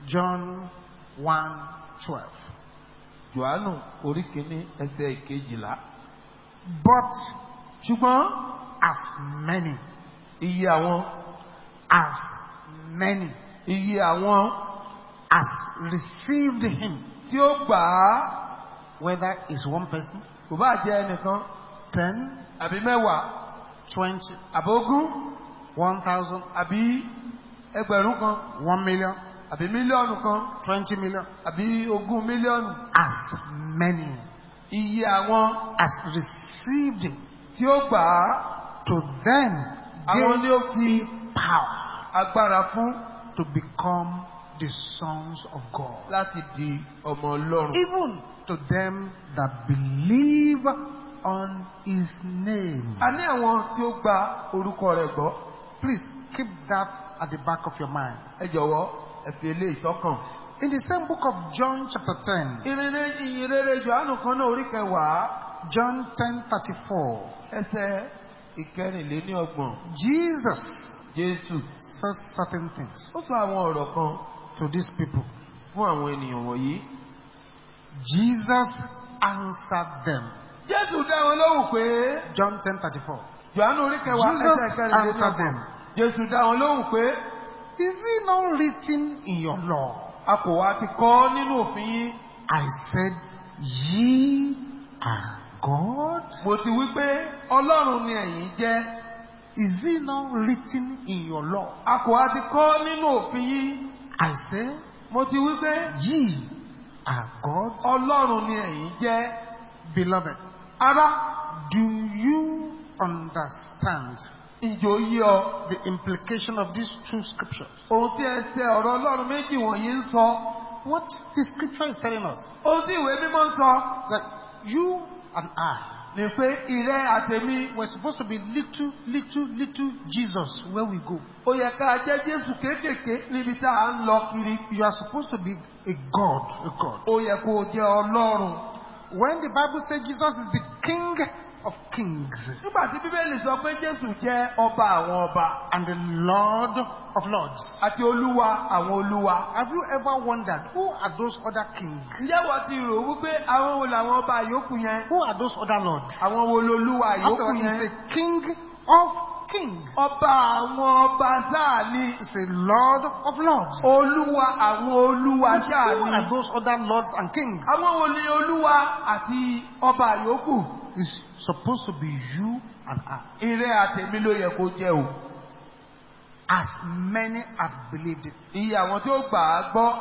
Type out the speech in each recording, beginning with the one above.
John 1 12. Jòhánù orí kìíní ẹsẹ̀ ìkejìlá. But Ṣùgbọ́n as many, iye àwọn as many iye àwọn as received him, tí ó gbà á whether it's one person, kò bá jẹ́ ẹnìkan 10, àbí mẹ́wàá 20, àbí ogún 1,000, àbí ẹgbẹ̀rún kan 1 million, àbí mílíọ̀nù kan 20 million, àbí ogún mílíọ̀nù as many iye àwọn as received him, tí ó gbà á to them àwọn ni ó gave fi he power agbára fún to become the sons of God. láti di ọmọ Ọlọ́run. Even to them that believe on his name. a ní àwọn tí ó gba orúkọ rẹ̀ gbọ́ Please keep that at the back of your mind. ẹ jọ̀wọ́ ẹ fi eléyìí sọ́kàn. In the same book of John, chapter 10, ìrere ìyìnrere Jòhánù kan náà orí kẹwàá John 10 34, ẹsẹ̀ ìkẹrìnléníọgbọ̀n Jesus Jésù says certain things ó sọ àwọn ọ̀rọ̀ kan to these people. fún àwọn ènìyàn wọ̀nyí. Jesus answered them. Jésù dá wọn lóhùn pé John 10 34. Jòhánù orí kẹwàá Jesus ẹsẹ̀ answered ìkẹrìnléníọgbọ̀n them. Jésù dá wọn lóhùn pé Is it not written in your law? a kò wá ti kọ nínú òfin yín. I said, Ye are God? Mo ti wí pé Ọlọ́run ni ẹ̀yin jẹ́. Is it not written in your law? A kò wá ti kọ nínú òfin yín. I said, Mo ti wí pé Ye are God? Ọlọ́run ni ẹ̀yin jẹ́. Beloved, Ará, do you understand ǹjẹ́ ó yé ọ? the implication of these two scriptures? Ohun tí ẹsẹ̀ ọ̀rọ̀ Ọlọ́run méjì wọ̀nyí ń sọ. What the scripture is telling us Ohun tí ìwé mímọ́ ń sọ that you and I ni pé ìrẹ́ àtẹ̀mí were supposed to be little, little, little Jesus where we go. ó yẹ ká jẹ́ Jésù kéékèèké níbi tá à ń lọ kiri. You are supposed to be a God, a God. Ó yẹ kó o jẹ́ Ọlọ́run. When the Bible says Jesus is the King of kings Nígbà tí Bíbélì sọ pé Jésù jẹ́ ọba àwọn ọba and the Lord of lords, àti olúwa àwọn olúwa. have you ever wondered who are those other kings? Ǹjẹ́ wọ́n ti rò wípé àwọn wo làwọn ọba yòókù yẹn? Who are those other lords? Àwọn wo lolúwa After yòókù all, yẹn? he's a king of kings. Ọba àwọn ọba sáà ni. He's a Lord of lords. Olúwa àwọn olúwa sáà Who are ni. those other lords and kings? Àwọn wo ni olúwa àti ọba yòókù? It's supposed to be you and I. Ìrẹ́ àtẹ̀mí ló yẹ kó jẹ́ o. As many as believed it. Iye àwọn tí ó gbà á gbọ́.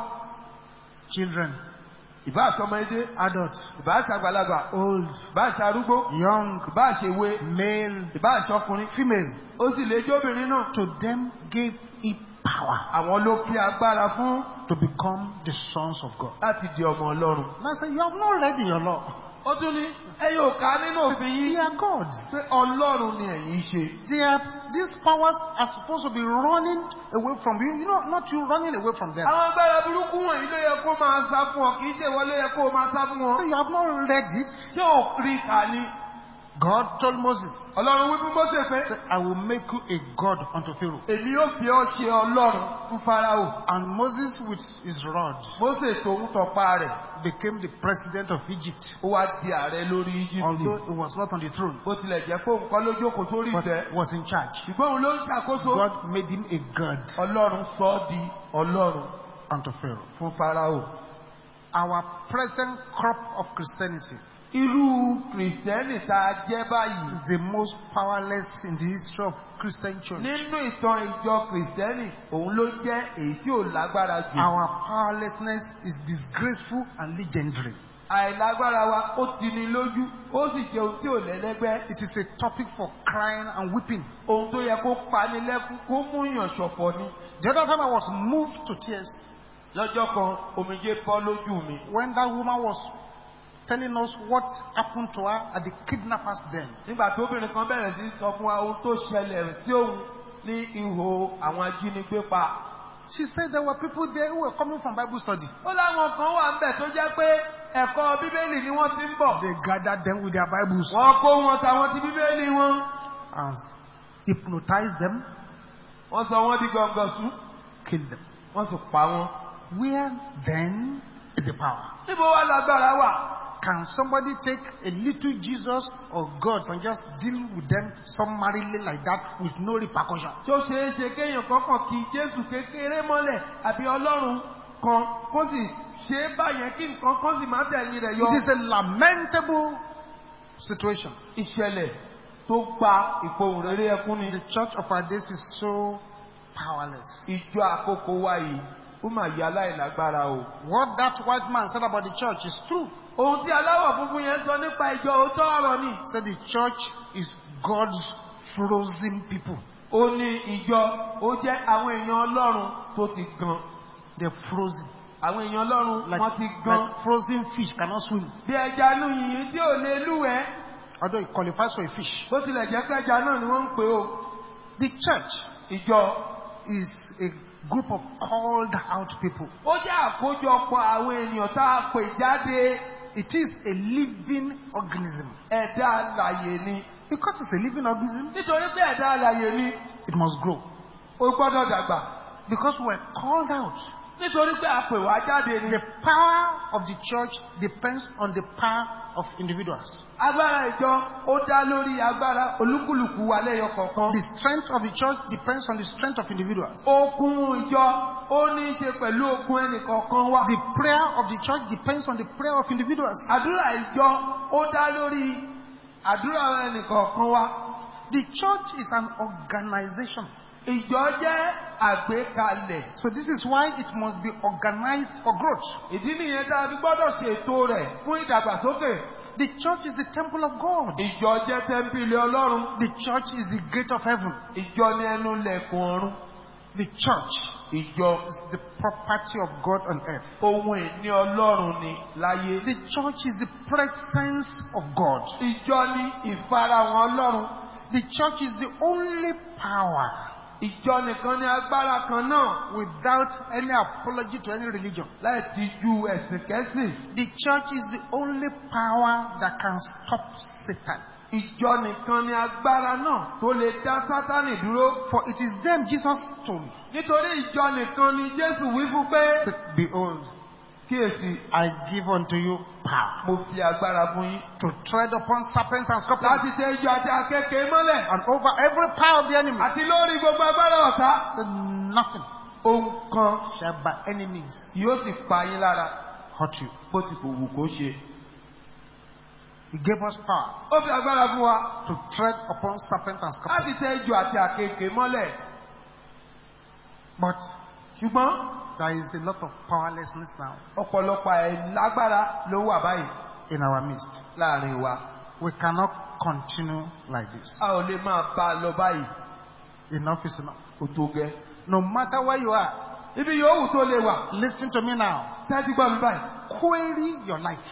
Children, Ìbá àṣọmọdé, adults, ìbá àṣàgbàlagbà, old, ìbá àṣàrúgbó, young, ìbá àṣèwé, male, ìbá àṣọkùnrin. female. Ó sì lè jóbìnrin náà. To them gave he power Àwọn ló fi agbára fún to become the sons of God. láti di ọmọ Ọlọ́run. And I say, you have not read in your law. Ó tún ní ẹ yóò ká nínú òfin They yín are gods. pé Ọlọ́run ni ẹ̀yin ṣe. They are, these powers are supposed to be running away from you. You know, not you running away from them. Àwọn agbára burúkú wọ̀nyí ló yẹ kó máa sá fún ọ, kì í ṣe ìwọ ló yẹ kó máa sá fún So wọn. you have not read it. Ṣé ò rí kà ni? God told Moses, Ọlọ́run wí fún Mósè pé say, I will make you a God unto Pharaoh. èmi yóò fi ọ́ ṣe Ọlọ́run fún Fáráò. And Moses with his rod Mósè tòun tọpa rẹ̀, became the president of Egypt. ó wá di ààrẹ lórí Íjíbítì. Although he was not on the throne, Bó tilẹ̀ jẹ́ pé òun kọ́ ló jókòó sórí but ìtẹ́. was in charge. Ṣùgbọ́n òun ló ń ṣàkóso. God made him a God Ọlọ́run sọ ọ́ di Ọlọ́run unto Pharaoh. fún Fáráò. Our present crop of Christianity Irú Kìrìsìtẹ́nì tá a jẹ́ báyìí. is the most powerless in the history of Christian church. Nínú ìtàn ìjọ Kìrìsìtẹ́nì, òun ló jẹ́ èyí tí ò lágbára jù. Our powerlessness is disgraceful and legendary. Àìlágbára wa ó ti ní lójú, ó sì jẹ́ ohun tí ò lẹ́lẹ́gbẹ́. It is a topic for crying and weeping. Ohun tó yẹ kó pani lẹ́kún kó mú yàn ṣọ̀fọ̀ ni. The other time I was moved to tears Lọ́jọ́ kan, omijé bọ́ lójú mi. when that woman was telling us what happened to her at the kidnappers den. Nígbà tí obìnrin kan bẹ̀rẹ̀ sí sọ fún wa ohun tó ṣẹlẹ̀ sí òun ní ihò àwọn ajínigbé pa. She said there were people there who were coming from Bible study. Ó láwọn kan wà ń bẹ̀ tó jẹ́ pé ẹ̀kọ́ Bíbélì ni wọ́n ti ń bọ̀. They gathered them with their Bibles Wọ́n kó wọn tàwọn ti Bíbélì wọn. and hypnotized them, Wọ́n sọ wọ́n di gọ̀ǹgọ̀sù. killed them. Wọ́n sì pa wọ́n. Where then is the power? níbo wá lágbára wà? Can somebody take a little Jesus or gods and just deal with them summarily like that with no repercussion? tó ṣeé ṣe kéèyàn kọ́kàn kí Jésù kékeré mọ́lẹ̀ àbí Ọlọ́run kan kó sì ṣe é báyẹn kí nǹkan kan sì má tẹ̀yìn rẹ̀ yọ. It is a lamentable situation. ìṣẹ̀lẹ̀ tó gba ìpohùn rere ẹkún ni. The church of our days is so powerless. ìjọ àkókò wa yìí ó mà yà láìlágbára o. What that white man said about the church is true. ohun tí aláwọ̀ funfun yẹn sọ nípa ìjọ òótọ́ ọ̀rọ̀ ni. He said the church is God's frozen people. ó ní ìjọ ó jẹ́ àwọn èèyàn Ọlọ́run tó ti gan. They're frozen. àwọn èèyàn Ọlọ́run Like, wọ́n ti gan. like frozen fish cannot swim. bí ẹja inú yìnyín tí ò lè lúwẹ̀ẹ́ Although it qualifies for a fish. bó tilẹ̀ jẹ́ pé ẹja náà ni wọ́n ń pè ó. The church ìjọ is a group of called out people. ó jẹ́ àkójọpọ̀ àwọn ènìyàn tá a pè jáde It is a living organism. ẹ̀dá alàyè ni. Because it's a living organism, nítorí pé ẹ̀dá alàyè ni it must grow. ó gbọ́dọ̀ dàgbà. Because we're called out. nítorí pé a pè wá jáde ni. The power of the church depends on the power of individuals. agbára ìjọ ó dá lórí agbára olúkúlùkù wa lẹ́yọ kọ̀ọ̀kan. The strength of the church depends on the strength of individuals. okun ìjọ ó ní í ṣe pẹ̀lú okun ẹnìkọ̀ọ̀kan wa. The prayer of the church depends on the prayer of individuals. àdúrà ìjọ ó dá lórí àdúrà ẹnìkọ̀ọ̀kan wa. The church is an organization. ìjọ jẹ́ àgbékalẹ̀. So this is why it must be organized for growth. ìdí nìyẹn tá a fi gbọ́dọ̀ ṣètò rẹ̀ fún ìdàgbàsókè. The church is the temple of God. ìjọ jẹ́ tẹ́ḿpìlì ọlọ́run. The church is the gate of heaven. ìjọ ní ẹnu lẹ̀kùn ọ̀run. The church ìjọ is the property of God on earth. ohun ìní ọlọ́run ni láyé. The church is the presence of God. ìjọ ní ìfarahàn ọlọ́run. The church is the only power ìjọ nìkan ní agbára kan náà without any apology to any religion. láì ti ju ẹ̀sìn kẹ́sìn. The church is the only power that can stop Satan. ìjọ nìkan ní agbára náà tó lè dá sátánì dúró. For it is them Jesus told. nítorí ìjọ nìkan ni jésù wí fún pé said, Behold, kíyèsí I give unto you power mo fi agbára fún yín. to tread upon serpents and scorpions láti tẹ ìjọ àti akẹ́kẹ̀ẹ́ mọ́lẹ̀ and over every power of the enemy. àti lórí gbogbo agbára ọ̀tá. Said nothing ohun kan shall by any means yóò sì pa yín lára hurt you. bó ti kò wù kó ṣe. He gave us power ó fi agbára fún wa to tread upon serpents and scorpions. láti tẹ ìjọ àti akẹ́kẹ̀ẹ́ mọ́lẹ̀. But ṣùgbọ́n there is a lot of powerlessness now ọ̀pọ̀lọpọ̀ àìlágbára ló wà báyìí in our midst. láàrin wa. We cannot continue like this. a ò lè máa bá a lọ báyìí Enough is enough. kó tó gẹ́. No matter where you are, ibi yòówù tó lè wà listen to me now. tẹ́tí gbọ́ mi báyìí. Query your life.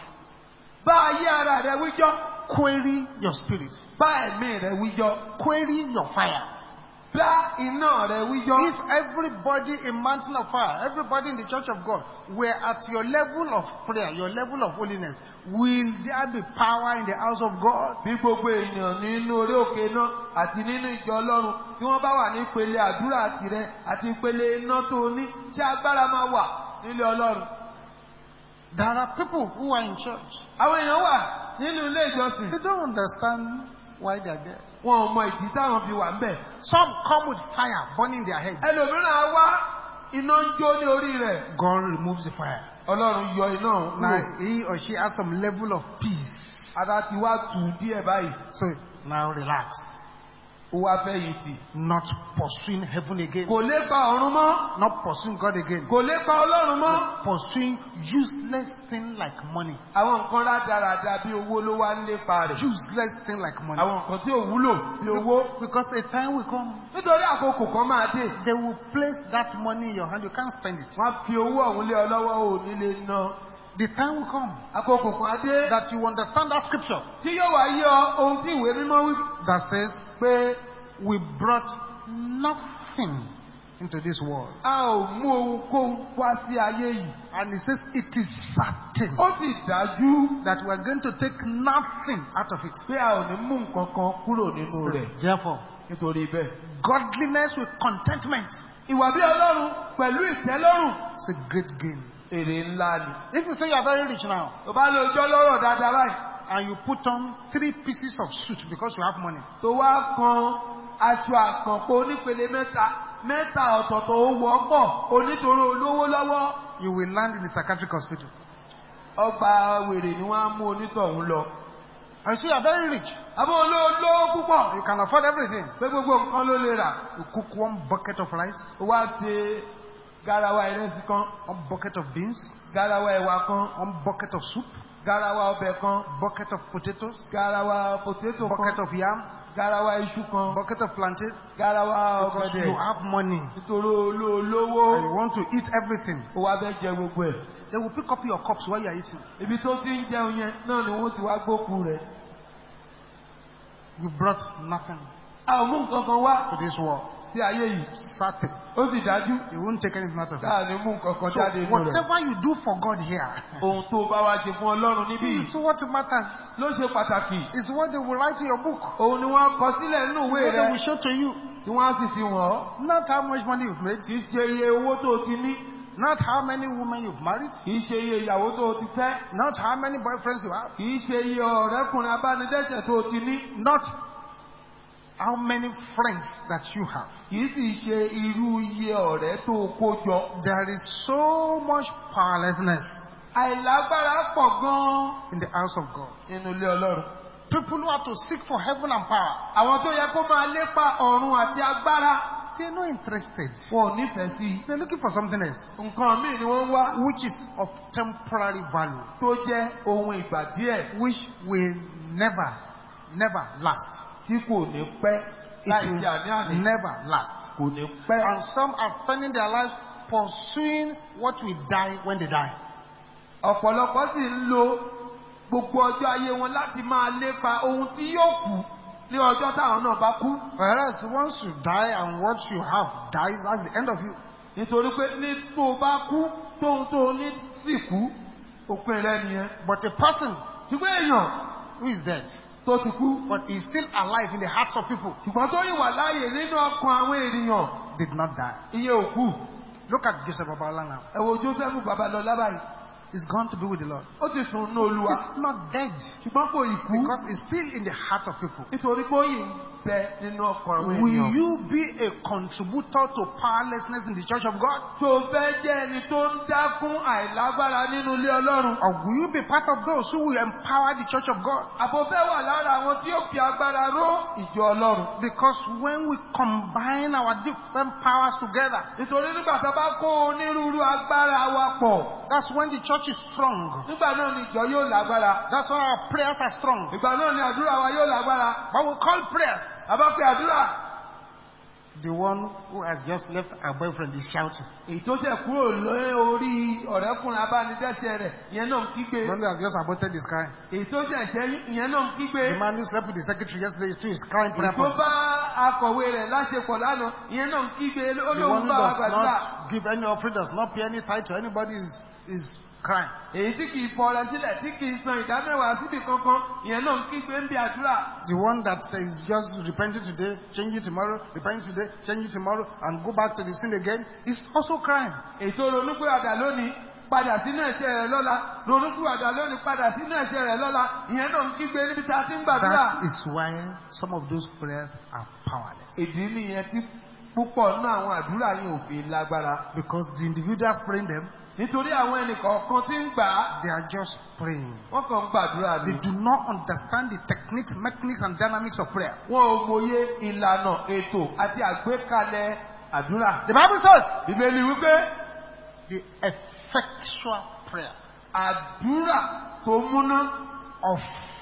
bá ayé ara rẹ wíjọ́ Query your spirit. bá ẹ̀mí rẹ wíjọ́ Query your fire. bá iná rẹ wíjọ́. If everybody in Mountain of Fire, everybody in the Church of God, were at your level of prayer, your level of holiness, will there be power in the house of God? bí gbogbo èèyàn nínú orí òkè náà àti nínú ìjọ ọlọ́run tí wọ́n bá wà ní ìpele àdúrà tirẹ̀ àti ìpele iná tó ní ṣé agbára máa wà nílé ọlọ́run. There are people who are in church. àwọn èèyàn wà nínú ilé ìjọsìn They don't understand why they are there. wọn ò mọ ìdí táwọn fi wà ń bẹ̀. Some come with fire burning their head. ẹlòmíràn á wá iná ń jó ní orí rẹ̀ God removes the fire. ọlọ́run yọ iná ọ̀hún Now kúrò. he or she has some level of peace. ara ti wá tù ú díẹ̀ báyìí So now relax. ó wá fẹ́ yìí tì. Not pursuing heaven again. kò lè pa ọ̀run mọ́ Not pursuing God again. kò lè pa ọlọ́run mọ́. Pursuing useless thing like money. àwọn nǹkan rádaràda bí owó ló wá ń lépa rẹ̀. Useless thing like money. àwọn nǹkan tí ò wúlò bí owó. Because a time will come, nítorí àkókò kan máa dé. they will place that money in your hand. You can't spend it. wọ́n á fi owó ọ̀hún lé ọ lọ́wọ́ ò ní lè ná. The time will come àkókò kan á dé. that you understand that scripture tí yóò wá yí ọ ohun tí ìwé mímọ́ wí that says, pé We brought nothing into this world. a ò mú ohunkóhun wá sí ayé yìí. And it says, It is certain ó sì dájú that we are going to take nothing out of it. pé a ò ní mú nǹkan kan kúrò nínú So, rẹ̀ therefore, nítorí bẹ́ẹ̀. godliness with contentment ìwà bí ọlọ́run pẹ̀lú ìtẹ́lọ́rùn It's a great gain. èrè ńlá ni. If you say you are very rich now tó bá lo ọjọ́ lọ́rọ̀ dáadáa báyìí and you put on three pieces of suit because you have money, tó wá kan aṣọ àkànpọ̀ onípele mẹ́ta mẹ́ta ọ̀tọ̀ọ̀tọ̀ ó wọ́pọ̀ onítorí olówó lọ́wọ́ you will land in the psychiatric hospital. ọgbà wèrè ni wọ́n á mú onítọ̀hún lọ. And you say you are very rich. àbọ̀ olówó púpọ̀ You can afford everything. pé gbogbo nǹkan ló lè rà. You cook one bucket of rice, ó wá ṣe garawa ìrẹsì kan one bucket of beans, garawa ẹ̀wà kan one bucket of soup, garawa ọbẹ̀ kan bucket of potatoes, garawa potato bucket kan of yam, garawa iṣu kan bucket of plantain. garawa Because you ọ̀gẹ̀dẹ̀ have money nítorí olówó and you want to eat everything. ó wá fẹ́ jẹ gbogbo ẹ̀. They will pick up your cups while you are eating. ibi tó ti ń jẹun yẹn náà ni wọ́n ti wá gbókù rẹ̀. You brought nothing a ò mú nǹkan kan wá to this world. sí ayé yìí Certain. ó sì dájú You won't take anything out of it. káà ní mú nǹkan kan So jáde inú rẹ̀. whatever you do for God here ohun tó bá wá ṣe fún ọlọ́run níbí yìí is what matters. ló ṣe pàtàkì. Is what they will write in your book. òun ni wọ́n kọ sílẹ̀ nínú ìwé What they rẹ̀ will show to you. tí wọ́n á sì fi wọ̀n ọ́. Not how much money you've made. kì í ṣe iye owó tó o ti ní Not how many women you've married. kì í ṣe iye ìyàwó tó o ti fẹ́ Not how many boyfriends you have. kì í ṣe iye ọ̀rẹ́kùnrin abánidẹ́sẹ̀ tó o ti ní Not how many friends that you have. kì í sì ṣe irú iye ọ̀rẹ́ tó o kó jọ. There is so much powerlessness àìlágbára pọ̀ gan-an in the house of God. nínú ilé ọlọ́run. People who have to seek for heaven and power, àwọn tó yẹ kó máa lépa ọ̀run àti agbára they're not interested. wọn ò nífẹ̀ẹ́ sí i. They're looking for something else, nǹkan míì ni wọ́n ń wá which is of temporary value, tó jẹ́ ohun ìgbà díẹ̀ which will never, never last. tí kò ní pẹ́ It láì will ṣe àní-àní never last. kò ní pẹ́. And some are spending their lives pursuing what will die when they die. ọ̀pọ̀lọpọ̀ sì ń lo gbogbo ọjọ́ ayé wọn láti máa lépa ohun tí yóò kù ní ọjọ́ táwọn náà bá kú. Whereas once you die and what you have dies, that's the end of you. nítorí pé ní tó o bá kú tóun tó o ní sì kú òpin rẹ nìyẹn. But a person ṣùgbọ́n èèyàn who is dead, tó ti kú but is still alive in the hearts of people, ṣùgbọ́n tó yìí wà láàyè nínú ọkàn àwọn ènìyàn did not die. iye òkú. Look at Joseph Babala now. ẹ wo joseph babalọlá báyìí He's gone to be with the Lord. ó ti sùn ní olúwa He's not dead ṣùgbọ́n kò ì kú because he's still in the heart of people. nítorí pé ó yìí ń bẹ nínú ọkàn àwọn Will ènìyàn. you be a contributor to powerlessness in the church of God? tó fẹ́ jẹ́ ẹni tó ń dákún àìlágbára nínú ilé ọlọ́run. Or will you be part of those who will empower the church of God? àbò fẹ́ wà lára àwọn tí ó fi agbára ró ìjọ ọlọ́run. Because when we combine our different powers together, nítorí nígbà tá a bá kó onírúurú agbára wa pọ̀ that's when the church is strong. nígbà náà ni ìjọ yóò lágbára. That's when our prayers are strong. ìgbà náà ni àdúrà wa yóò lágbára. But we call prayers. a bá pe àdúrà The one who has just left her boyfriend is shouting. èyí tó ṣẹ̀ kúrò lé orí ọ̀rẹ́kùnrin abánidẹ́sẹ̀ rẹ̀ ìyẹn náà ń kígbe. The one who has just aborted is crying. èyí tó ṣẹ̀ ṣẹ́yìn ìyẹn náà ń kígbe. The man who slept with the secretary yesterday is still is crying prayer èyí tó point. bá akọ̀wé rẹ̀ láṣepọ̀ lánàá ìyẹn náà ń kígbe The one olóhùn who bá wa does gbàdúrà. not give any offering, does not pay any tithe to anybody is, is crying. èyí tí kìí fọrẹ sílẹ̀ tí kìí san ìdámẹ́wàá síbi kankan ìyẹn náà ń kígbe ń bí àdúrà. The one that is just repenting today, changing tomorrow, repenting today, changing tomorrow, and go back to the sin again is also crying. ètò ronúpìwàdà lónìí padà sínú ẹ̀ṣẹ̀ rẹ̀ lọ́la ronúpìwàdà lónìí padà sínú ẹ̀ṣẹ̀ rẹ̀ lọ́la ìyẹn náà ń kígbe níbi tá a ti ń gbàdúrà. That is why some of those prayers are powerless. ìdí nìyẹn tí púpọ̀ nínú àwọn àdúrà yìí ò fi lágbára. Because the individuals praying them, nítorí àwọn ẹnìkọ̀ọ̀kan tí ń gbà á they are just praying. wọ́n kàn ń gbàdúrà ni. They do not understand the techniques, mechanics, and dynamics of prayer. wọn ò mòye ìlànà ètò àti àgbékalẹ̀ àdúrà. The Bible says ìbéèrè wípé the effectual prayer àdúrà tó múná of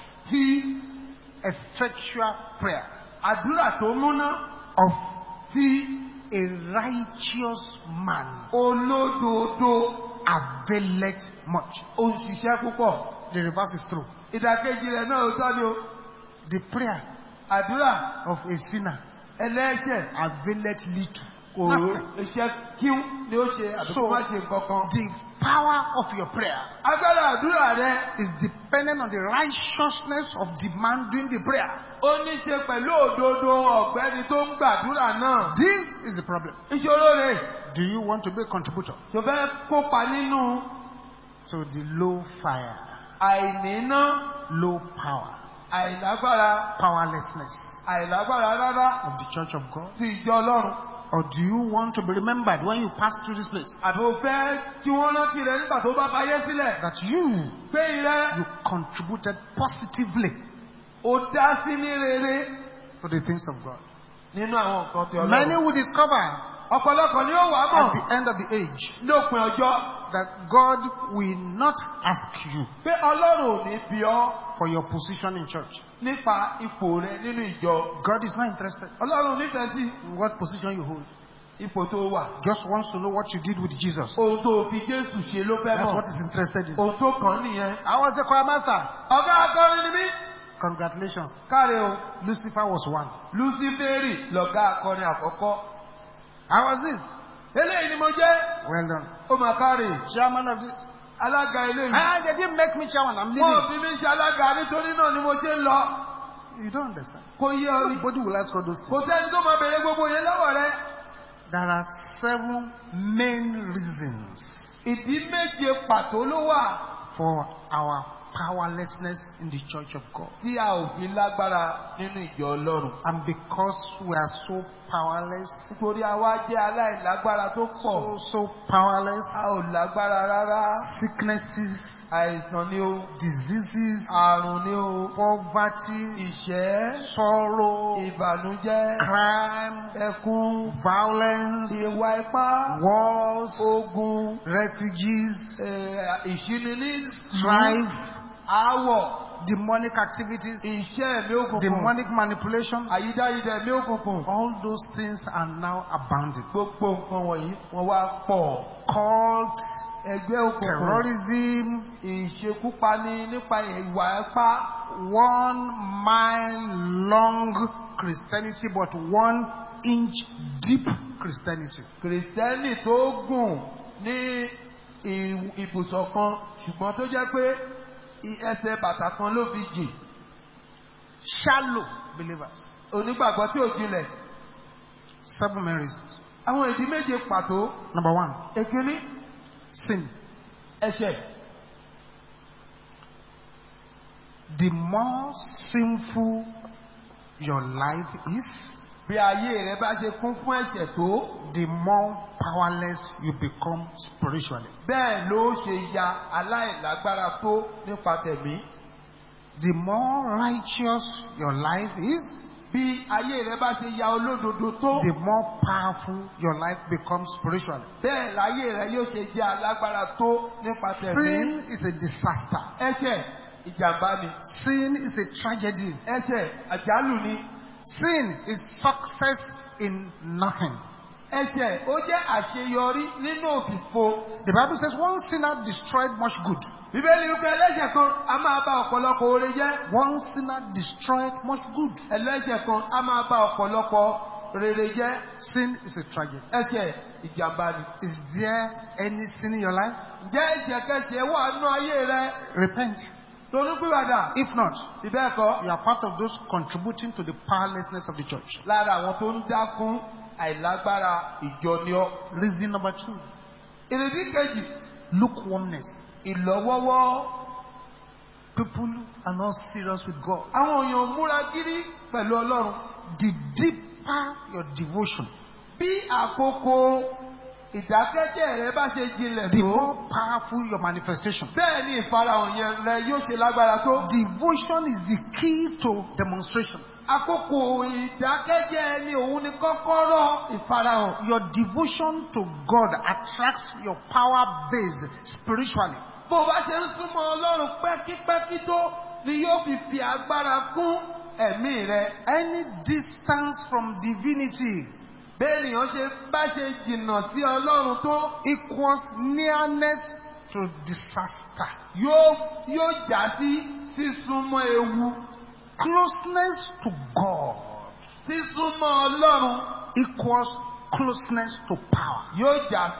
tí effectual prayer àdúrà tó múná of tí a righteous man olódodo availeth much. ó ń ṣiṣẹ́ púpọ̀. The reverse is true. ìdàkejì rẹ̀ náà ó tọ́ ni o. The prayer àdúrà of a sinner ẹlẹ́ṣẹ̀ availeth little. kò iṣẹ́ kíú ni ó ṣe àbí kó má ṣe nǹkan kan. The power of your prayer agbára àdúrà rẹ is dependent on the righteousness of demanding the prayer. ó ní ṣe pẹ̀lú òdodo ọ̀gbẹ́ni tó ń gbàdúrà náà. This is the problem. ìṣòro rẹ̀ Do you want to be a contributor tó fẹ́ kópa nínú to the low fire, àìníná low power, àìlágbára powerlessness àìlágbára rárá of the church of God? ti ìjọ ọlọ́run. Or do you want to be remembered when you pass through this place àbí o fẹ́ kí wọ́n rántí rẹ nígbà tó bá fayé sílẹ̀. that you pé ìrẹ́ you contributed positively ó dá sí ní rere to the things of God? nínú àwọn nǹkan ti Many ọlọ́run. will discover ọ̀pọ̀lọpọ̀ ni ó wà á at mọ̀ the end of the age lópin ọjọ́ that God will not ask you pé ọlọ́run ò ní bí ọ for your position in church. nípa ipò rẹ nínú ìjọ. God is not interested ọlọ́run nífẹ̀ẹ́ sí in what position you hold. ipò tó wà. Just wants to know what you did with Jesus. ohun tó fi jésù ṣe ló fẹ́ That's what mọ̀. he's interested in. ohun tó kàn án nìyẹn. I was a choir master. ọ̀gá akọrin ni mí. Congratulations. káre o Lucifer was one. luciferi lọ̀gá akọrin àkọ́kọ́. I was this. eléyìí ni mo jẹ́. Well done. ó mà káre. Chairman of this. alága eléyìí. Ah, they didn't make me chairman. I'm wọ́n leaving. fi mí ṣe alága nítorí náà ni mo ṣe ń lọ. You don't understand. kò yé ọ rí. Nobody will ask all those kò things. sẹ́ni tó máa bèrè gbogbo yẹn lọ́wọ́ rẹ. There are seven main reasons ìdí méje pàtó ló wà for our powerlessness in the church of God. tí a ò fi lágbára nínú ìjọ ọlọ́run. And because we are so powerless, nítorí àwa jẹ́ aláìlágbára tó pọ̀. so, so powerless, a ò lágbára rárá. sicknesses, àìsàn ni o. diseases, àrùn ni o. poverty, ìṣẹ́. sorrow, ìbànújẹ́. crime, ẹkún. violence, ìwà ipá. wars, ogun. refugees, eh, ìṣíníní. strife, aáwọ̀. demonic activities, iṣẹ́ ẹ̀mí òkùnkùn. demonic manipulation. àyídáyidà ẹ̀mí òkùnkùn. All those things are now abounding. gbogbo nǹkan wọ̀nyí wọ́n wá pọ̀. Cult, ẹgbẹ́ òkùnkùn. terrorism, ìṣekúpani nípa ìwà ipá. one mile long Christianity, but one inch deep Christianity. kìrìsìtẹ́nì tó gùn ní ì- ibùsọ̀ kan ṣùgbọ́n tó jẹ́ pé i- ẹsẹ̀ bàtà kan ló fi jìn. Shallow believers. onígbàgbọ́ tí ò jinlẹ̀. Seven main reasons. àwọn ìdí méje pàtó. Number one, èkíní sin. ẹ̀ṣẹ̀. The more sinful your life is, bí ayé rẹ bá ṣe kún fún ẹ̀ṣẹ̀ tó the more powerless you become spiritually. bẹ́ẹ̀ ló ṣe ya aláìlágbára tó nípa tẹ̀mí. The more righteous your life is, bí ayé rẹ bá ṣe ya olódodo tó the more powerful your life becomes spiritually. bẹ́ẹ̀ láyé rẹ yóò ṣe jẹ́ alágbára tó nípa tẹ̀mí. Sin is a disaster. ẹ̀ṣẹ̀ ìjàmbá ni. Sin is a tragedy. ẹ̀ṣẹ̀ àjálù ni. Sin is success in nothing. ẹ̀ṣẹ̀ ó jẹ́ àṣeyọrí nínú òfìfo. The Bible says one sinner destroyed much good. bíbélì wípé ẹlẹ́ṣẹ̀ kan a máa bá ọ̀pọ̀lọpọ̀ oore jẹ́. One sinner destroyed much good. ẹlẹ́ṣẹ̀ kan a máa bá ọ̀pọ̀lọpọ̀ rere jẹ́. Sin is a tragedy. ẹ̀ṣẹ̀ ìjàmbá ni. Is there any sin in your life? ǹjẹ́ ẹ̀ṣẹ̀ kẹsẹ̀ wà nínú ayé rẹ? Repent. ronúpìwàdà. If not, ìbẹ́ ẹ̀kọ́ you are part of those contributing to the powerlessness of the church. lára àwọn tó ń dákún àìlágbára ìjọ ni ọ́. Reason number two, ìrètí kejì lukewarmness. ìlọ́wọ́wọ́. People are not serious with God. àwọn èèyàn múra gírí pẹ̀lú ọlọ́run. The deeper your devotion, bí àkókò ìdákẹ́jẹ́ rẹ bá ṣe jinlẹ̀ the tó. more powerful your manifestation. bẹ́ẹ̀ ni ìfarahàn yẹn rẹ yóò ṣe lágbára tó. Devotion is the key to demonstration. àkókò ìdákẹ́jẹ́ ni òun ni kọ́kọ́rọ́ ìfarahàn. Your devotion to God attracts your power base spiritually. bó o bá ṣe ń súnmọ́ ọlọ́run pẹ́kípẹ́kí tó ni yóò fi fi agbára kún ẹ̀mí rẹ. Any distance from divinity bẹ́ẹ̀ nìyẹn ṣe bá ṣe jìnnà sí ọlọ́run tó equals nearness to disaster. yóò yóò já sí sísúnmọ́ ewu. Closeness to God sísúnmọ́ ọlọ́run equals closeness to power. yóò já sí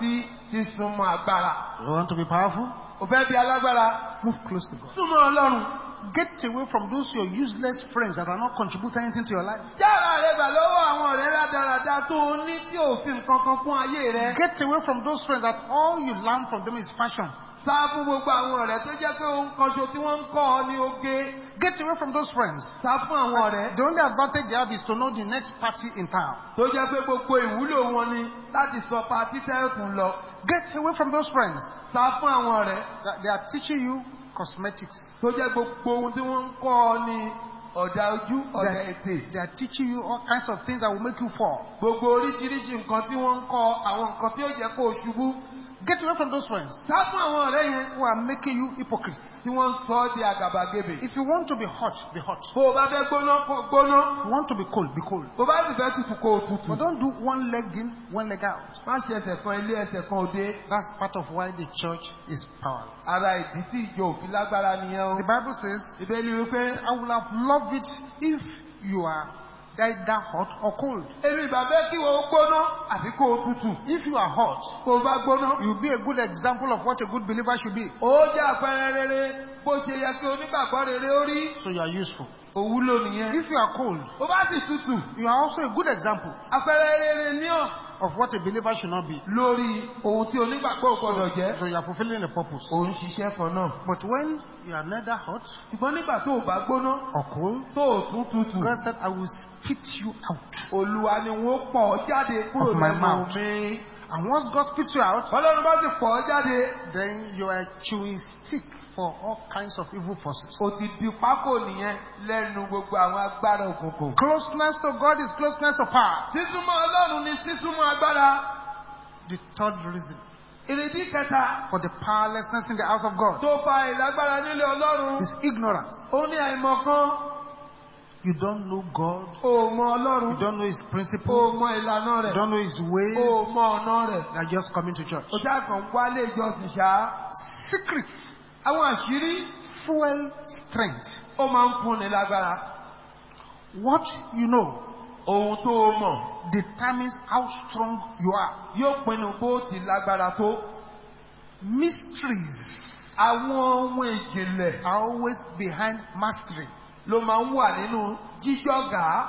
sísúnmọ́ agbára. You want to be powerful? Ò fẹ́ di alágbára. Move close to God. Súnmọ́ Ọlọ́run. Get away from those your useless friends that are not contributing anything to your life. Jára rẹ̀ gbà lọ́wọ́ àwọn ọ̀rẹ́ rádaràda tó o ní tí òfin kankan fún ayé rẹ̀. Get away from those friends that all you learn from them is fashion. Sá fún gbogbo àwọn ọ̀rẹ́ tó jẹ́ pé ohun kan ṣo tí wọ́n ń kọ́ ọ ní oge. Get away from those friends. Sá fún àwọn ọ̀rẹ́ The only advantage they have is to know the next party in town. tó jẹ́ pé gbogbo ìwúlò wọn ni láti sọ pa títẹ́ òtún lọ. Get away from those friends Sá fún àwọn ọ̀rẹ́ that they are teaching you cosmetics. tó jẹ́ gbogbo ohun tí wọ́n ń kọ́ ọ ní ọ̀dà ojú They ọ̀dà are, ètè. they are teaching you all kinds of things that will make you fall. Gbogbo oríṣiríṣi nǹkan tí wọ́n ń kọ́ àwọn nǹkan tí ó jẹ́ kó o ṣubú. Get away from those friends Sá fún àwọn ọ̀rẹ́ yẹn who are making you hypocrites. tí wọ́n ń sọ ọ́ di àgàbàgebè. If you want to be hot, be hot. Bó o bá fẹ́ gbóná kó gbóná. If you want to be cold, be cold. Bó o bá sì fẹ́ tutù kó o tutù. But don't do one leg in, one leg out. Má ṣe ẹsẹ̀ kan ilé ẹsẹ̀ kan òde. That's part of why the church is powerless. Ara ìdí tí ìjọ òfin lágbára nìyẹn o. The Bible says, Ìbéèrè wípé I would have loved it if you are either hot or cold. èmi ìgbà fẹ́ kí o gbóná àbí kó o tutù. If you are hot, Kó o bá gbóná. you'll be a good example of what a good believer should be. Ó jẹ́ àpẹẹrẹ rere bó ṣe yẹ kí onígbàgbọ́ rere ó rí. So you are useful. Òwúlò nìyẹn. If you are cold, Ó bá sì tutù. you are also a good example Àpẹẹrẹ rere ní ọ̀ of what a believer should not be. lórí ohun tí onígbàgbọ́ ò gbọdọ̀ jẹ́. So you are fulfilling a purpose. Ò ń ṣiṣẹ́ kan náà. But when you are neither hot Ṣùgbọ́n nígbà tó o bá gbóná or cold, tó o tún tutù. God said, I will spit you out. Olúwa ni wọ́n pọ̀ ọ́ jáde kúrò Of my lẹ́nu mouth. mi. And once God spits you out, Ọlọ́run bá sì pọ̀ ọ́ jáde. then you are chewing stick for all kinds of evil forces. O ti di pákó nìyẹn lẹ́nu gbogbo àwọn agbára òkùnkùn. Closeness to God is closeness to power. Sísúnmọ́ Ọlọ́run ni sísúnmọ́ agbára. The third reason Ìrèdí kẹta for the powerlessness in the house of God tó fa ìlágbára nílé Ọlọ́run. is ignorance. Ó ní àìmọ̀kan. You don't know God. O mọ You Ọlọ́run. don't know His O principle. mọ ìlànà You rẹ̀. don't know His O ways. mọ ọ̀nà rẹ̀. You are just coming to church. O já kàn wálé ìjọsìn ṣá. Secrets Àwọn àṣírí fuel strength. ó máa ń fúnni lágbára. What you know Ohun tó o mọ̀ determines how strong you are. yóò pinnu bó ti lágbára tó. Mysteries Àwọn ohun ìjìnlẹ̀ are always behind mastery. ló máa ń wà nínú jíjọ́gà.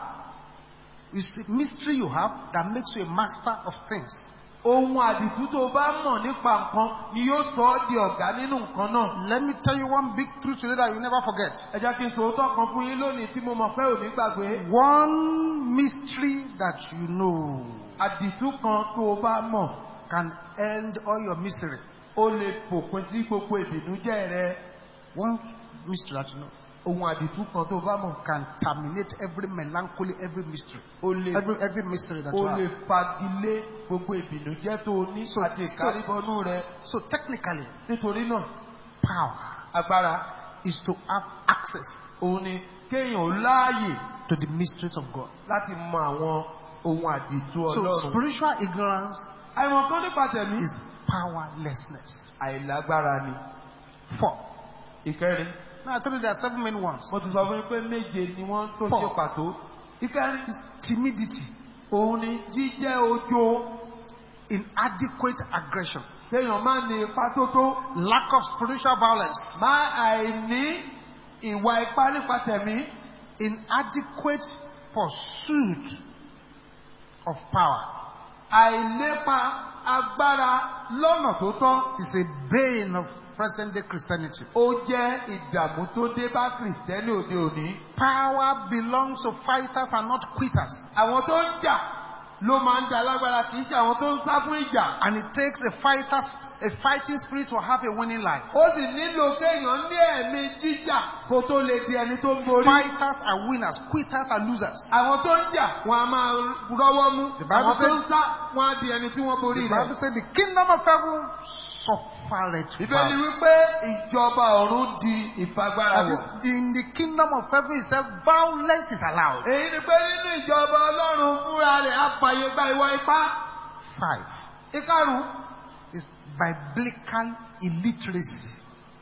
It's a mystery you have that makes you a master of things. Ohun àdìtú tó o bá mọ̀ nípa nǹkan ni yóò sọ ọ́ di ọ̀gá nínú nǹkan náà. Let me tell you one big truth today that you never forget. Ẹ jẹ́ kí n sòótọ́ kan fún yín lónìí tí mo mọ̀ pé ò ní gbàgbé. One mystery that you know Àdìtú kan tó o bá mọ̀ can end all your misery. ó lè fòpin sí gbogbo ìbìnújẹ́ rẹ. One mystery that you know Ohun àdìtú kan tó o bá mọ̀ can terminate every melancholy, every mystery, ó lè every every mystery that ó you lè have. fagilé gbogbo ìbìnújẹ́ tó o ní So- àti ìkárìbọnú rẹ. So technically, Nítorí náà, power agbára is to have access òun ni kéèyàn ó láàyè to the mysteries of God. láti mọ àwọn ohun àdìtú So Ọlọ́run. spiritual ignorance Àìmọ̀ kan nípa tẹ̀mí. is powerlessness. Àìlágbára ni. Four. Ìkẹrin. Now I told you there are seven main ones. Mo ti sọ fún yín pé méje ni wọ́n tó Four. ṣe pàtó. Ìkẹrin. Timidity, Òun ni jíjẹ́ ojo. inadequate aggression, Kéèyàn má ní ipá tó tó. lack of spiritual violence, Má àìní ìwà ipá nípa tẹ̀mí. inadequate pursuit of power Àìlépa agbára lọ́nà tó tọ́. is a bane of present day Christianity. Ó jẹ́ ìdààmú tó dé bá Kìrìsìtẹ́nì òde òní. Power belongs to fighters and not quitters. Àwọn tó ń jà ló máa ń da lágbára kì í ṣe àwọn tó ń sá fún ìjà. And it takes a fighter's a fighting spirit to have a winning life. Ó sì nílò kéèyàn ní ẹ̀mí jíjà kó tó lè di ẹni tó ń borí. Fighters are winners, quitters are losers. Àwọn tó ń jà wọn a máa rọ́wọ́ mú. The Bible Àwọn tó ń said- sá wọn á di ẹni tí wọ́n borí The rẹ̀. Bible said the kingdom of heaven suffereth Ìbéèrè violence. wípé ìjọba ọ̀run di ìfagbára That wọ̀. is, in the kingdom of heaven itself, violence is allowed. Èyí ni pé nínú ìjọba Ọlọ́run fúnra rẹ̀ á fàyè gba ìwà ipá. Five Ìkarùn-ún. is biblical illiteracy,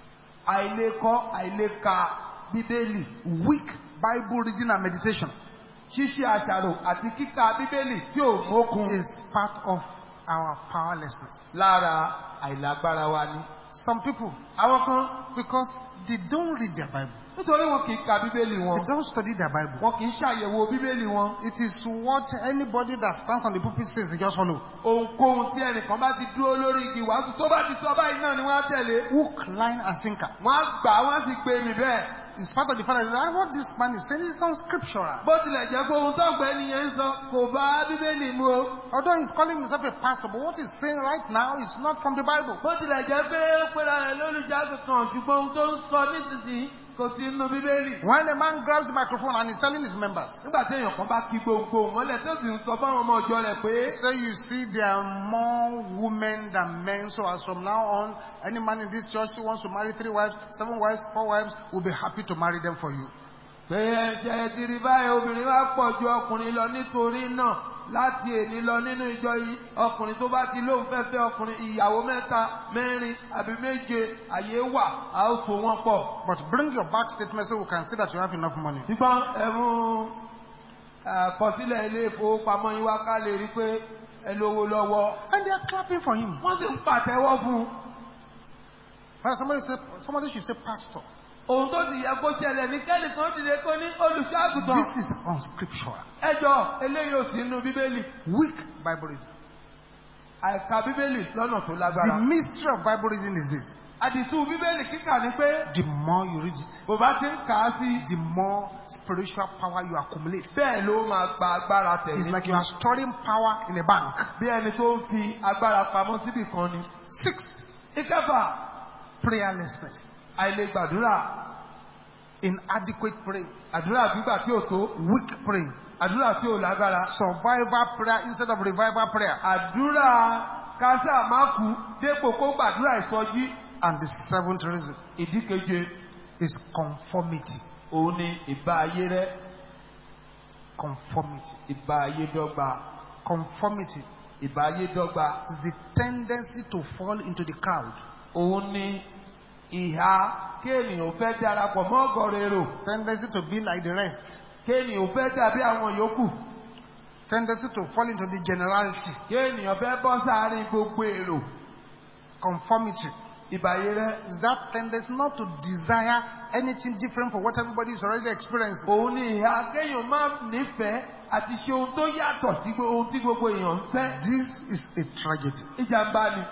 Àìlekọ́ àìleka Bíbélì. weak Bible reading and meditation Ṣíṣe àṣàrò àti kíka Bíbélì tí ò mókun. is part of our powerlessness. lára àìlágbára wa ni. Some people, àwọn kan because they don't read their Bible, nítorí wọn kì í ka bíbélì they wọn don't study their Bible. wọn kì í ṣàyẹ̀wò bíbélì wọn. It is what anybody that stands on the pulpit says, they just follow. ohunkóhun tí ẹnìkan bá ti dúró lórí igi wàásù tó bá ti sọ báyìí náà ni wọ́n á tẹ̀lé. Hook, line, and sinker. wọ́n á gbà á, wọ́n á sì gbé mi bẹ́ẹ̀. In spite of the fact that "Ah, what this man is saying is unscriptural. bó tilẹ̀ jẹ́ pé ohun tó gbẹ́ nìyẹn ń sọ kò bá bíbélì mu o. Although he's calling himself a pastor, but what he's saying right now is not from the Bible. bó tilẹ̀ jẹ́ pé ó pera rẹ̀ lólùṣàgùn kan ṣùgbọ́n ohun tó ń sọ nísinsìnyí kò sí nínú bíbélì. When a man grabs the microphone and is telling his members, nígbà tí èèyàn kan bá kí gbogbo mọ́lẹ̀ tó sì ń sọ fáwọn ọmọ ọjọ́ rẹ̀ pé say you see there are more women than men, so as from now on, any man in this church who wants to marry three wives, seven wives, four wives, will be happy to marry them for you. pé ẹṣẹ ti rí báyìí obìnrin wá pọ̀ ju ọkùnrin lọ nítorí náà láti èní lọ nínú ìjọ yìí ọkùnrin tó bá ti lóun fẹ́ fẹ́ ọkùnrin ìyàwó mẹ́ta mẹ́rin àbí méje àyè wà á ó so wọ́n pọ̀. But bring your back statement so we can see that you have enough money. ṣùgbọ́n ẹ̀mú àkọsílẹ̀ ilé ìfowópamọ́ yín wá ká lè rí pé ẹ lówó lọ́wọ́. And they are clapping for him. wọ́n sì ń pàtẹ́wọ́ fún un. But somebody say, somebody should say, Pastor, ohun tó sì yẹ kó ṣẹlẹ̀ ní kẹ́nìkan dìde kó ní olùṣọ́àgùtàn. this is unscriptural. ẹjọ́ eléyìí ò sí nínú bíbélì. Weak Bible reading. àìka bíbélì lọ́nà tó The lágbára. mystery of Bible reading is this. àdìtú bíbélì kíkà ni pé The more you read it, bó bá ti ń kà á sí the more spiritual power you accumulate. bẹ́ẹ̀ ló máa gba agbára It's tẹ̀lé. like you are storing power in a bank. bí ẹni tó ń fi agbára pamọ́ síbì kan ni. Six, ìkẹfà prayerlessness. àìlè gbàdúrà Inadequate praying. àdúrà gbígbà tí ò tó Weak praying. àdúrà tí ò lágbára Survival prayer instead of revival prayer. àdúrà kásá má kú dépò kó gbàdúrà ìsọjí. And the seventh reason ìdí keje is conformity. òun ni ìbá ayé rẹ Conformity. ìbá ayé dọ́gba Conformity ìbá ayé dọ́gba is the tendency to fall into the crowd. òun ni ìhà kéènìyàn fẹ́ darapọ̀ mọ́ ọ̀gọ̀rọ̀ èrò Tendency to be like the rest. kéènìyàn fẹ́ dàbí àwọn yòókù Tendency to fall into the generality. kéènìyàn fẹ́ bọ́ sáárín gbogbo èrò Conformity ìbá ayé rẹ is that tendency not to desire anything different from what everybody is already experiencing. òun ni ìhà kéèyàn máa nífẹ̀ẹ́ àti ṣe ohun tó yàtọ̀ sí gbo- ohun tí gbogbo èèyàn ń fẹ́ This is a tragedy ìjàmbá ni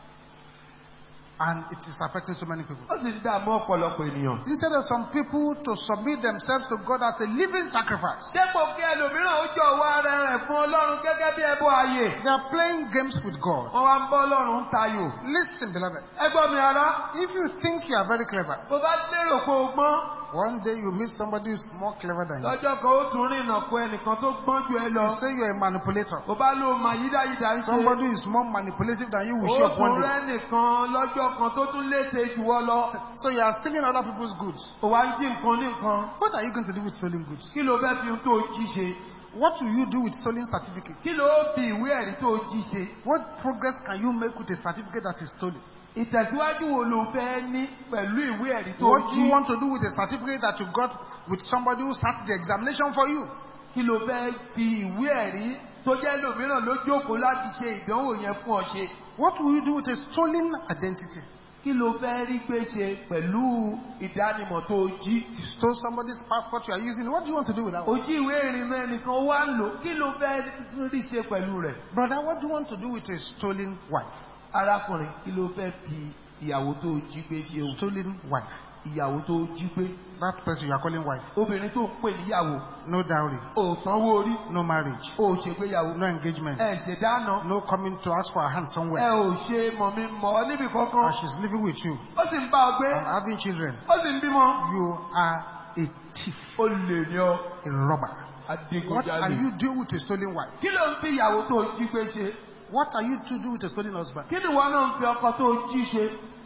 and it is affecting so many people. ó sì ń dààmú ọ̀pọ̀lọpọ̀ ènìyàn. Instead of some people to submit themselves to God as a living sacrifice, dépò kí ẹlòmíràn ó jọ̀wọ́ ara rẹ̀ fún ọlọ́run gẹ́gẹ́ bí ẹbọ ààyè they are playing games with God. wọ́n wá ń bọ́ ọlọ́run tayò. Listen, beloved. ẹgbọ́n mi ara If you think you are very clever, bó bá lérò pé o gbọ́n one day you meet somebody who is more clever than you. lọ́jọ́ kan ó tún rìnà kó ẹnìkan tó gbọ́n ju ẹ lọ. You say you are a manipulator. bó bá lóun máa yídáyídá ń ṣe. Somebody who is more manipulative than you will ó show up one tún day. rẹ́ nìkan lọ́jọ́ kan tó tún léṣe jù ọ lọ. So you are stealing other people's goods. ó wá ń jí nǹkan ní nǹkan. What are you going to do with stolen goods? kí ló fẹ́ fi ohun tó jí ṣe? What will you do with stolen certificate? kí ló fi ìwé ẹ̀rí tó jí ṣe? What progress can you make with a certificate that is stolen? ìtẹ̀síwájú wo ló fẹ́ ní pẹ̀lú ìwé ẹ̀rí tó What do jí? you want to do with a certificate that you got with somebody who sat the examination for you? kí ló fẹ́ fi ìwé ẹ̀rí tó jẹ́ lòmíràn ló jókòó láti ṣe ìdánwò yẹn fún ọ ṣe? What will you do with a stolen identity? kí ló fẹ́ rí gbé ṣe pẹ̀lú ìdánimọ̀ tó jí? You stole somebody's passport you are using. What do you want to do with that one? ojú ìwé ìrìnnà ẹnìkan wá ń lò kí ló fẹ́ rí ṣe pẹ̀lú rẹ̀? Brother, what do you want to do with a stolen wife? arákùnrin kí ló fẹ́ fi ìyàwó tó jí gbé ṣe o? Stolen wife. ìyàwó tó jí gbé That person you are calling wife. obìnrin tó ń pè níyàwó No dowry. ò sanwó orí No marriage. ò ṣègbéyàwó No engagement. ẹ ṣèdáná No coming to ask for a hand ẹ somewhere. ò ṣe mọ̀mí mọ̀ ọ́ níbi kankan And she's living with you ó sì ń bá ọ gbé and having children. ó sì ń bímọ. You are a thief, ó lè ní ọ a robber. What are adigunjalè. you doing with a stolen wife? kí ló ń fi ìyàwó tó jí gbé ṣe? What are you to do with a stolen husband? kí ni ìwọ náà ń fi ọkọ tó jí ṣe?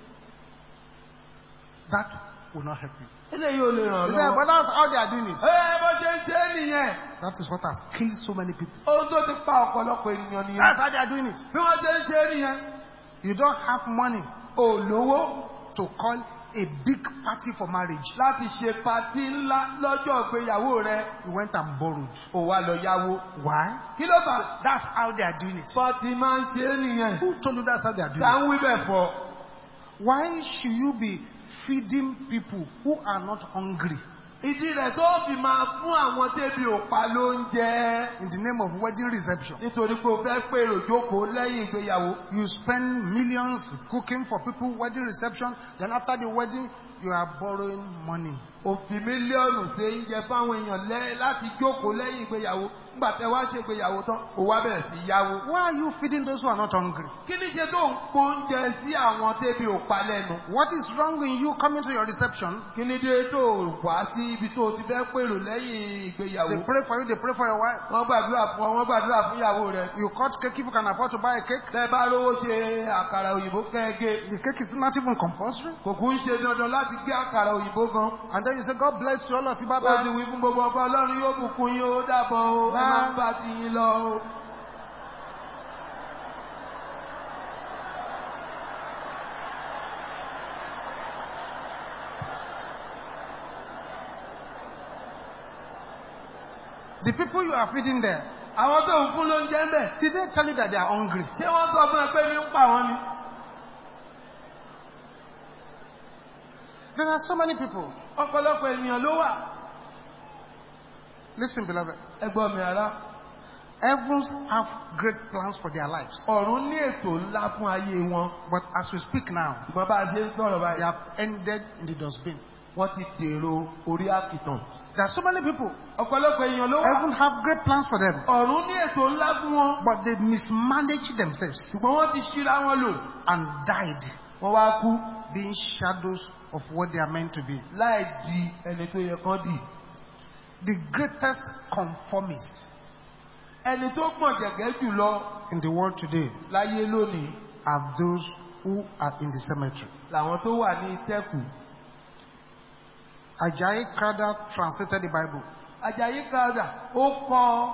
That will not help you. eléyìí ò lè ràn You ọ́ say, but lọ́wọ́. that's how they are doing it. ẹ bó ṣe ń ṣe é nìyẹn That is what has killed so many people. ohun tó ti pa ọ̀pọ̀lọpọ̀ ènìyàn nìyẹn. That's how they are doing it. bí wọ́n ṣe ń ṣe é nìyẹn You don't have money ò lówó to call a big party for marriage. láti ṣe patí ńlá lọ́jọ́ ìgbéyàwó rẹ You went and borrowed. ò wá lọ yáwó. Why? kí ló fà? That's how they are doing it. bọ́tí máa ń ṣe é nìyẹn. Who told you that's how they are doing tá ń it? wí bẹ̀ fọ́. Why should you be feeding people who are not hungry ìdí rẹ̀ tó fi máa fún àwọn tẹ́bi òpa ló ń jẹ́. in the name of wedding reception? nítorí pé o fẹ́ pèrò jókòó lẹ́yìn ìgbéyàwó. You spend millions cooking for people wedding reception, then after the wedding, you are borrowing money. òfin mílíọ̀nù ṣe ń jẹ fáwọn èèyàn lẹ́ láti jókòó lẹ́yìn ìgbéyàwó nígbà tẹ wá ṣe ìgbéyàwó tán ó wá bẹ̀rẹ̀ sí yáwó. Why are you feeding those who are not hungry? kí ni ṣe tó ń po oúnjẹ sí àwọn tẹ́bi òpa lẹ́nu. What is wrong in you coming to your reception? kí ni dé tó wá sí ibi tó ti fẹ́ pèrò lẹ́yìn ìgbéyàwó. They pray for you, they pray for your wife. wọ́n gbàdúrà fún ọ wọ́n gbàdúrà fún ìyàwó rẹ̀. You cut cake if you can afford to buy a cake. tẹ bá rówó ṣe àkàrà òyìnbó kẹ́ẹ̀gẹ́. The cake is not even compulsory. kò kún ṣe dandan láti gbé àkàrà òyìnbó gan. And then you say, God bless you, all of you, bye ó ti bye. wí fún gbogbo ọkọ ọlọ́run yóò bùkún yín ó dàbọ̀ o ẹ máa ń bá ti yín lọ o. The people you are feeding there, àwọn tó ń fún ló ń jẹ́ ń bẹ̀. did they tell you that they are hungry? ṣé wọ́n sọ fún ẹ pé mi ń pa wọ́n ni. There are so many people. ọ̀pọ̀lọpọ̀ ènìyàn ló wà. Listen, beloved. ẹgbọ́n mi ara. Heavens have great plans for their lives. ọ̀run ní ètò ńlá fún ayé wọn. But as we speak now, ṣùgbọ́n bá a ṣe ń sọ̀rọ̀ they báyìí. have ended in the dustbin. wọ́n ti dèrò orí àkìtàn. There are so many people. ọ̀pọ̀lọpọ̀ èèyàn ló wà. Heaven have great plans for them. ọ̀run ní ètò ńlá fún wọn. But they mismanaged themselves ṣùgbọ́n wọ́n ti ṣíra wọn lò. and died wọ́n wá kú being shadows of what they are meant to be. láì di ẹni tó yẹ kán dì. The greatest conformist ẹni tó pọ̀ jẹ̀gẹ́ jùlọ in the world today láyé lónìí are those who are in the cemetery. làwọn tó wà ní ìtẹ́kù. Ajayi Crowther translated the Bible Àjàyí Crowther ó kọ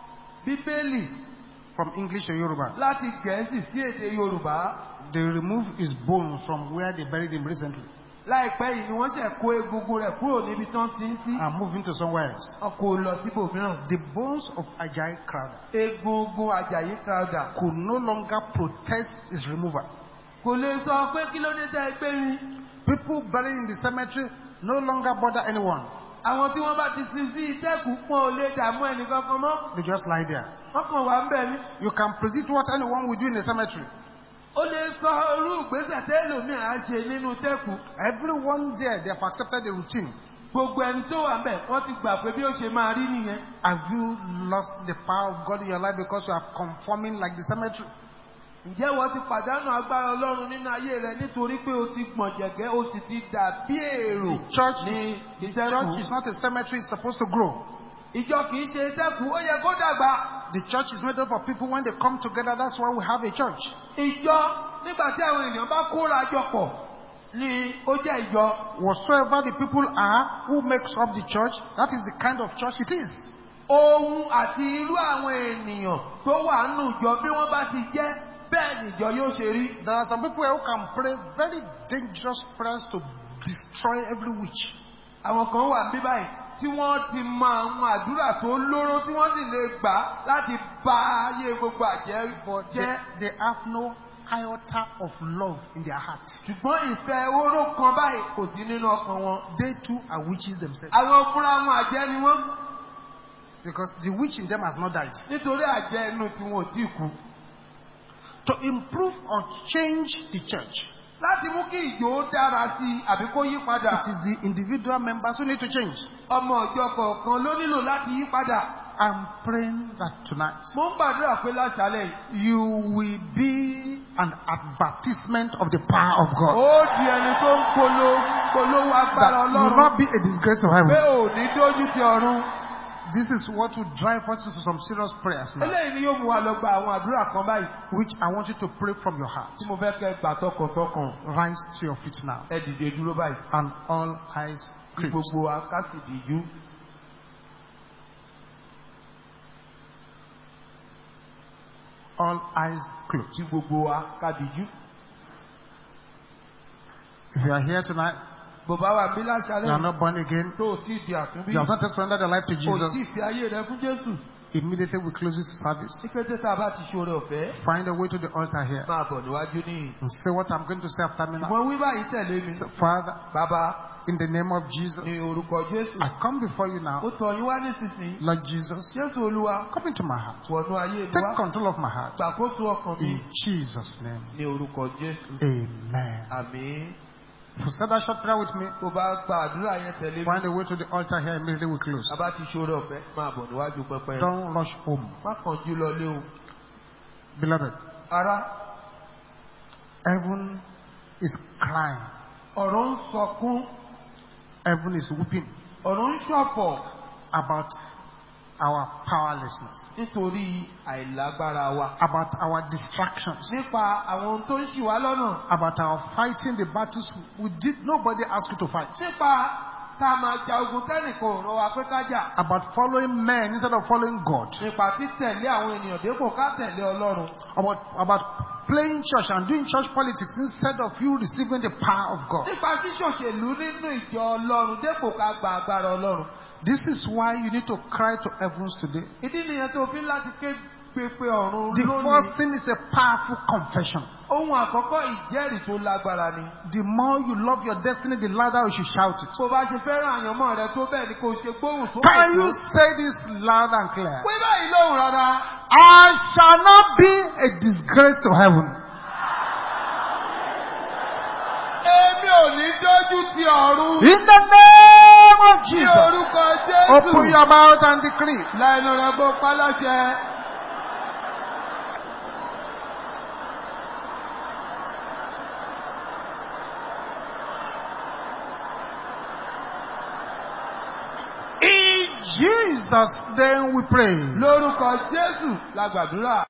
bíbélì from English to Yoruba. láti gẹ̀ẹ́sì sí èdè yorùbá. They removed his bones from where they buried him recently láìpẹ́ yìí ni wọ́n ṣẹ̀ kó egungun rẹ̀ kúrò níbi tán sí ń sí. and moved him to somewhere else. wọn kò lọ síbòmíràn. The bones of Ajayi Crowther egungun Àjàyí Crowther could no longer protest his removal. kò lè sọ pé kí ló dé tẹ́ ẹ gbé mi. People buried in the cemetery no longer bother anyone. àwọn tí wọ́n bá ti sin sí ìtẹ́kù pọ̀ ò lè dààmú ẹnì kankan mọ́. They just lie there. wọ́n kàn wá ń bẹ̀ mí. You can predict what anyone will do in the cemetery. ó lè sọ irú ìgbésẹ̀ tẹ́lòmíì á ṣe nínú tẹ́kù. Everyone there, they have accepted the routine. gbogbo ẹni tó wà ń bẹ̀ wọ́n ti gbà pé bí ó ṣe máa rí nìyẹn. Have you lost the power of God in your life because you are conforming like the cemetery? ǹjẹ́ wọ́n ti pàdánù agbára ọlọ́run nínú ayé rẹ nítorí pé o ti gbọ̀n jẹ̀gẹ́ o sì ti dà bí èrò The church ní is, the church is ìtẹ́kù. not a cemetery, it's supposed to grow. ìjọ kì í ṣe ìtẹ́kù ó yẹ kó dàgbà. The church is made up of people when they come together, that's why we have a church. ìjọ nígbà tí àwọn ènìyàn bá kóra jọ pọ̀ ni ó jẹ́ ìjọ. Whatsoever the people are who makes up the church, that is the kind of church it is. ohun àti irú àwọn ènìyàn tó wà nù jọ bí wọ́n bá ti jẹ́ bẹ́ẹ̀ nìjọ yóò ṣe rí. There are some people who can pray very dangerous prayers to destroy every witch. àwọn kan wà bí báyìí tí wọ́n ti mọ àwọn àdúrà tó lóró tí wọ́n sì lè gbà láti bá ayé gbogbo àjẹ́ But they, jẹ́. they have no iota of love in their heart. ṣùgbọ́n ìfẹ́ oró kan báyìí kò sí nínú ọkàn wọn. They too are witches themselves. àwọn fúnra wọn àjẹ́ ni wọ́n Because the witch in them has not died. nítorí àjẹ́ inú tí wọn ò tí kú. To improve or change the church, láti mú kí ìjó ó dára sí i àbí kó yí padà. it is the individual members who need to change. ọmọ ọjọ́ kọ̀ọ̀kan ló nílò láti yí padà. I'm praying that tonight mo ń gbàdúrà pé láṣálẹ̀ yìí. you will be an advertisement of the power of God. ó di ẹni tó ń polo polówó agbára That will ọlọ́run. not be a disgrace to pé heaven. ò ní dójú ti ọ̀run. This is what will drive us into some serious prayers now, eléyìí ni yóò mú wa lọ gba àwọn àdúrà kan báyìí. which I want you to pray from your heart. tí mo fẹ́ kẹ́ gbà tọkàntọkàn. Rise to your feet now, ẹ dìde dúró báyìí. and all eyes kí closed. gbogbo wa ká sì dìjú. All eyes closed. kí gbogbo wa ká dìjú. If you are here tonight, bó bá wà bí you are láṣálẹ̀ not born again, tó o tí ì di àtúnbí you have not surrendered your life to kò tí ì Jesus, fi ayé rẹ fún Jésù immediately we close this service. ní kété tá a bá ti ṣoore ọ̀fẹ́ Find a way to the altar here máa bọ̀ níwájú níyìn and say what I'm going to say after me now. ṣùgbọ́n wí báyìí tẹ̀lé mi Say, Father, bàbá in the name of Jesus, ní orúkọ Jésù I come before you ó now. tọ̀ yín wá nísinsìnyí Lord Jesus, Jésù Olúwa come into my heart. wọnú ayé mi Take wá control of my heart. gbàkóso ọkàn mi In Jesus' name. ní orúkọ Jésù Amen. àmín If you said that short prayer with me, bó bá gba àdúrà yẹn tẹ̀lé mi find a way to the altar here immediately we close. bàbá ti ṣoore ọ̀fẹ́ máa bọ̀ níwájú pẹpẹ Don't rush home. má kánjú lọ lé o Beloved, ará heaven is crying. ọ̀rọ̀ ń sọkún Heaven is weeping ọ̀rọ̀ ń ṣọ̀fọ̀ about our powerlessness, nítorí àìlágbára wa about our distractions, nípa àwọn ohun tó ń ṣì wá lọ́nà about our fighting the battles we did nobody asked you to fight, nípa ká máa ja ogun tẹ́nìkan ò rán wa pé ká jà about following men instead of following God, nípa títẹ̀lé àwọn ènìyàn dépò ká tẹ̀lé Ọlọ́run about about playing church and doing church politics instead of you receiving the power of God. nípa ṣíṣòṣèlú nínú ìjọ Ọlọ́run dépò ká gba agbára Ọlọ́run This is why you need to cry to heavens today. ìdí nìyẹn tó fi ń láti ké pépé ọ̀run The lónìí first thing is a powerful confession. ohun àkọ́kọ́ ìjẹ́rìí tó lágbára ni The more you love your destiny, the louder you should shout it. bó bá ṣe fẹ́ràn àyànmọ́ rẹ tó bẹ́ẹ̀ ni kò ṣe gbóhùn sókè Can you tó say this loud and clear? pé báyìí lóhùn rárá I shall not be a disgrace to heaven. èmi ò ní dójú ti ọ̀run In the name of ní Jesus. orúkọ Jésù Open your mouth and decree. lẹ́nu rẹ̀ gbọ́ pálọ́ṣẹ. In Jesus' name we pray. lórúkọ Jésù la gbàdúrà.